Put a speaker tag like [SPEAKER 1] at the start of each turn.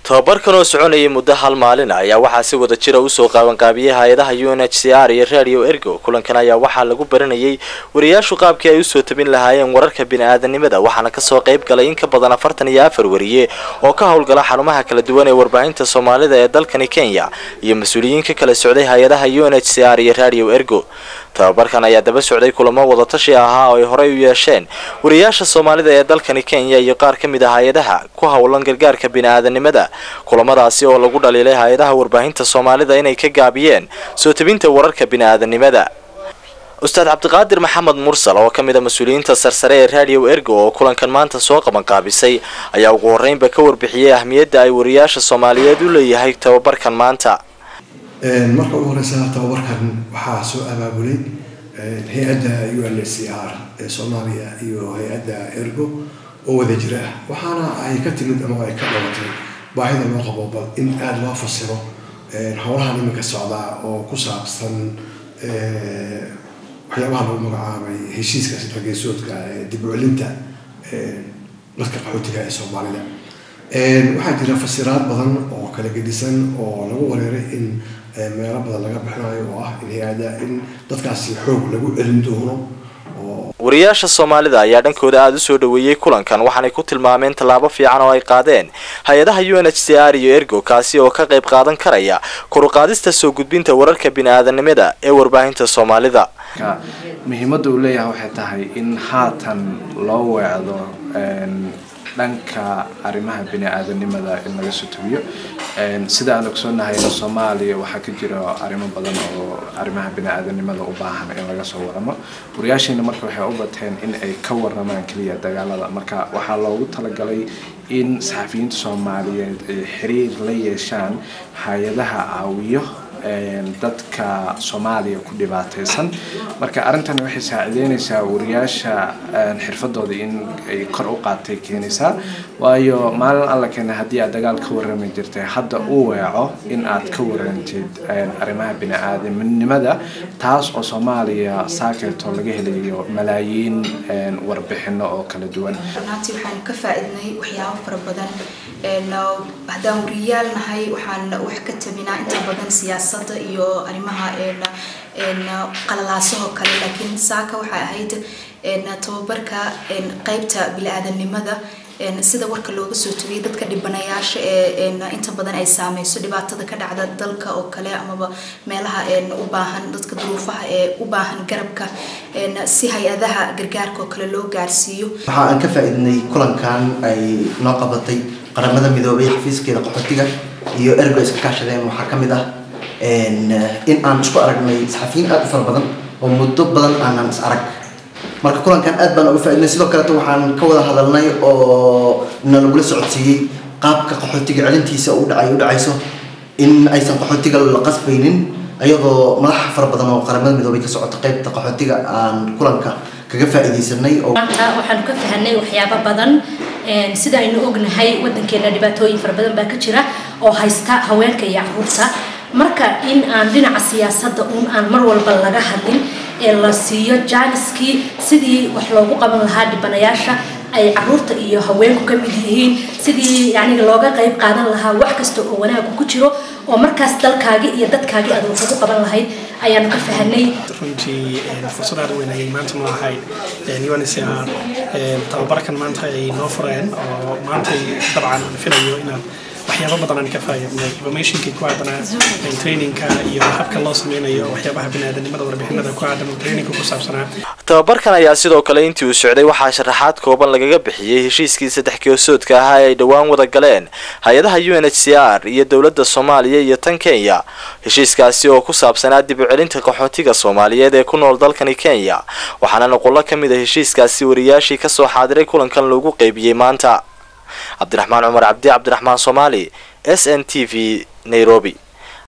[SPEAKER 1] tobabarkan oo soconayay muddo hal maalin ayaa waxaa si wada jira usoo qaabanqaabiyey hay-adaha u n h c r iyo radio ergo kulankan ayaa waxaa lagu baranayay wariyaashu qaabkii ay usoo tabin lahaayeen wararka bini-aadanimada waxaana kasoo qayb galay in ka badan afartan iyo afar wariye oo ka howlgala xarumaha kala duwan ee warbaahinta soomaalida ee dalkani kenya iyo mas-uuliyiin ka kala socday hay-adaha u n h c r iyo radio ergo tababarkan ayaa daba socday kulamo wadatashi ahaa oo ay horey u yeesheen wariyaasha soomaalida ee dalkani kenya iyo qaar ka mid ah hay-adaha ku howlan gargaarka bini-aadanimada kulamadaasi oo lagu dhaliilay hay-adaha warbaahinta soomaalida inay ka gaabiyeen soo tabinta wararka bini-aadanimada ustaad cabdiqaadir maxamed mursal oo ka mid a mas-uuliyiinta sarsare ee radio ergo oo kulankan maanta soo qabanqaabisay ayaa ugu horreynba ka warbixiyey ahmiyadda ay wariyaasha soomaaliyeed u leeyahay tababarkan maanta
[SPEAKER 2] marka ugu horeysa tababarkan waxaa soo abaabulay hay-adda u n h c r ee soomaaliya iyo hay-adda ergo oo wada jira ah waxaana ay ka timid ama ay ka dhalatay baahida loo qabo bal in aada loo fasiro howlahan iminka socdaa oo ku saabsan waxyaabaha lagu magacaabay heshiiska sifageesoodka ee dib u celinta dadka qaxootiga ee soomaalida waxaa jira fasiraad badan oo kala gedisan oo lagu wareeray in meelo badan laga bixinayo oo ah in hay-ada in dadkaasi xoog lagu celin doono
[SPEAKER 1] wariyaasha soomaalida ayaa dhankooda aada u soo dhaweeyey kulankan waxaanay ku tilmaameen tallaabo fiican oo ay qaadeen hay-adaha u n h c r iyo ergo kaasi oo ka qayb qaadan karaya koruqaadista soo gudbinta wararka bini-aadanimada ee warbaahinta soomaalida
[SPEAKER 3] muhiimadda uu leeyahay waxay tahay in haatan loo weecdo dhanka arrimaha bini-aadanimada in laga soo tabiyo sida aan ogsoonahay soomaaliya waxaa ka jira arrimo badan oo arrimaha bini-aadanimada u baahan in laga soo waramo wariyaashiina marka waxay u bateen in ay ka waramaan keliya dagaalada marka waxaa loogu talagalay in saxafiyiinta soomaaliyeed ay xiriir la yeeshaan hay-adaha caawiyo dadka soomaaliya ku dhibaataysan marka arrintan waxay saacideynaysaa wariyaasha xirfadooda in ay kor u qaatay keenaysaa waayo maalin alla keena haddii aad dagaal ka warrami jirtay hadda u weeco in aad ka warantid arrimaha bini-aadamnimada taas oo soomaaliya saakeeto laga helayo malaayiin warbixino oo kala duwan
[SPEAKER 4] runaatii waxaan ka faa-idnay waxyaabo fara badan haddaan wariyaal nahay waxaan wax ka tabinaa inta badan siyaasada iyo arrimaha qalalaasahoo kale laakiin saaka waxay ahayd tababarka qeybta bili-aadanimada sida warka looga soo tabiyay dadka dhibanayaasha ee inta badan ay saameyso dhibaatada ka dhacda dalka oo kale amaba meelaha u baahan dadka duruufaha ee u baahan garabka si hay-adaha gargaarka oo kale loo gaarsiiyo
[SPEAKER 5] waxa aan ka faa-iidnay kulankan ay noo qabatay qaramada midoobay xafiiskeeda qaxootiga iyo ergo iska kaashadeen waxaa kamid ah in aan isku aragnay saxafiyiin aada u fara badan oo muddo badan aanan is arag marka kulankan aad baan uga faa-idnay sidoo kaleeto waxaan ka wada hadalnay oo na lagula socodsiiyey qaabka qaxootiga celintiisa u dhacay u dhacayso in aysan qaxootiga la qasbaynin iyadoo madaxa fara badan oo qaramada midoobay ka socota qeybta qaxootiga aan kulanka kaga faa-iideysanay
[SPEAKER 6] maanta waxaanu ka fahanay waxyaabo badan sida aynu ognahay wadankeena dhibaatooyin fara badan baa ka jira oo haysta haweenka iyo caruurta marka in aan dhinaca siyaasadda uun aan mar walba laga hadlin ee la siiyo jaaniskii sidii wax loogu qaban lahaa dhibanayaasha ay caruurta iyo haweenku ka mid yihiin sidii yani looga qayb qaadan lahaa wax kasta oo wanaagu ku jiro oo markaas dalkaagii iyo dadkaagii aad wax ugu qaban lahayd ayaanu ka fahanay
[SPEAKER 7] runtii fursad aad weyn ayay maanta noo ahayd uncr tababarkan maanta ay noo fureen oo maanta dabcan filayo inaad waxyaaba badan aan ka faa'iidnay informationkii ku aadanaa trainingka iyo habka loo sameynayo waxyaabaha biniaadanimada warbixinada ku aadan trainingka ku saabsanaa
[SPEAKER 1] tababarkan ayaa sidoo kale intii uu socday waxaa sharaxaad kooban lagaga bixiyey heshiiskii saddex geesoodka ahaa ee ay dhowaan wada galeen hay-adaha u n h c r iyo dowladda soomaaliya iyo tan kenya heshiiskaasi oo ku saabsanaa dib u celinta qaxootiga soomaaliyeed ee ku nool dalkani kenya waxaana noqolo ka mid a heshiiskaasi wariyaashii kasoo xaadiray kulankan loogu qeybiyey maanta cabdiraxmaan cumar cabdi cabdiraxmaan soomaali s n t v nairobi